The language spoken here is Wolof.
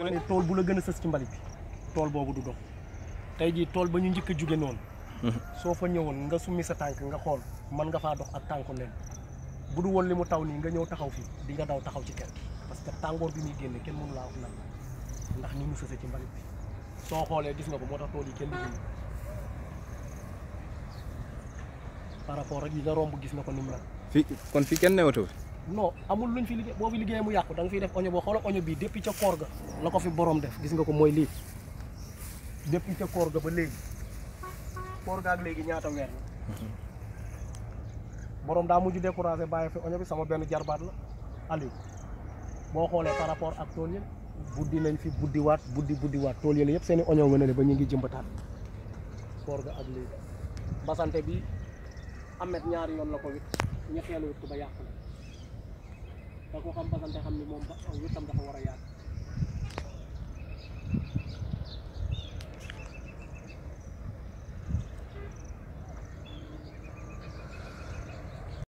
ne tool bu la gën a sës ci mbalit bi tool boobu du dox tey jii tool ba ñu njëkk a jóge noonu soo fa ñëwoon nga summi sa tànk nga xool mën nga faa dox ak tànku leen bu du woon li mu taw nii nga ñëw taxaw fii di nga daw taxaw ci kër parce que tàngoor bi muy génne kenn mënu laa wax nan la ndax ni mu sëse ci mbalit bi soo xoolee gis nga ko moo tax tool yi kenn liggéey par rapport ak yi nga romb gis nga ko ni mu la fii kon fii kenn newatu fi non amul luñ fi liggéey boo fi liggéeyee mu yàqu da nga fiy def oño boo xoolal oño bii depuis ca koor ga la ko fi borom def gis nga ko mooy lii depuis ca koor ga ba léegi koor ga ak léegi ñaata weer la borom daa mujj découragé bàyyi fi oño bi sama benn jarbaat la Aliou boo xoolee par rapport ak tool yële buddi nañ fi buddiwaat buddi buddiwaat tool yële yëpp seen i oño nga ne le ba ñu ngi jëmbataat koor ga ak léegi basante bi amet ñaari yoon la ko wit ñetteelu wit ko ba yàqu na te ko xam basante xam ni moom ba wittam dafa war a yàgg